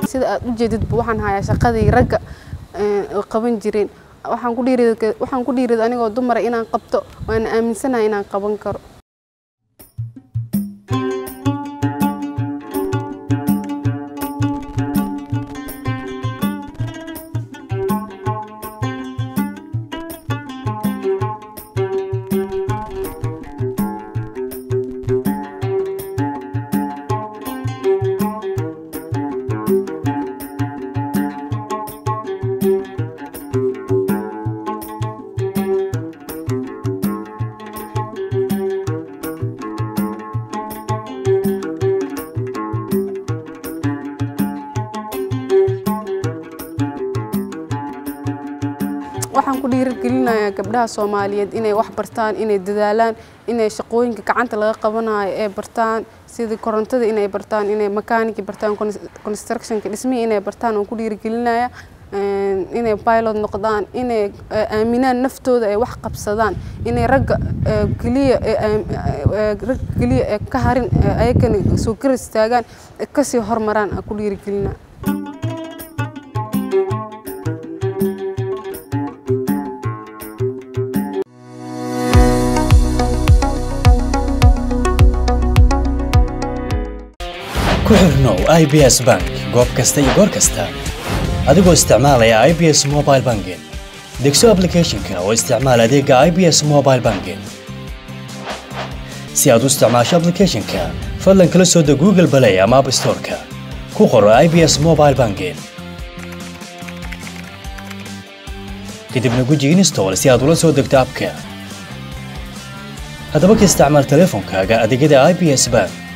sida aad u jeedidba waxaan hayaa shaqadii ragga qaban jireen waxaan ku dhiirid waxaan ku dhiirid anigoo dumara inaan qabto waana aaminsanahay inaan qaban karo waxaan ku dhiirigelinayaa gabdhaha soomaaliyeed inay wax bartaan inay dadaalaan inay shaqooyinka gacanta laga qabanayo ee bartaan sidii korontada inay bartaan inay makaaniki bartaan constructionka dhismihii inay bartaan waan ku dhiirigelinaya inay pilot noqdaan inay aaminaan naftooda ay wax qabsadaan inay ragga keliya ragga keliya ee ka harin ayagana soo gar istaagaan kasii hormaraan aan ku dhiirigelinaa ku xirnow i b s bank goob kasta iyo goor kasta adigoo isticmaalaya i b s mobile banking degso aplicathonka oo isticmaal adeega i b s mobile banking si aad u isticmaasho aplicathonka fadlan kala soo deg google balay ama app storeka ku qoro i b s mobile banking kadibna guji install si aad ula soo degto abka haddaba ka isticmaal teleefonkaaga adeegyada i b s bank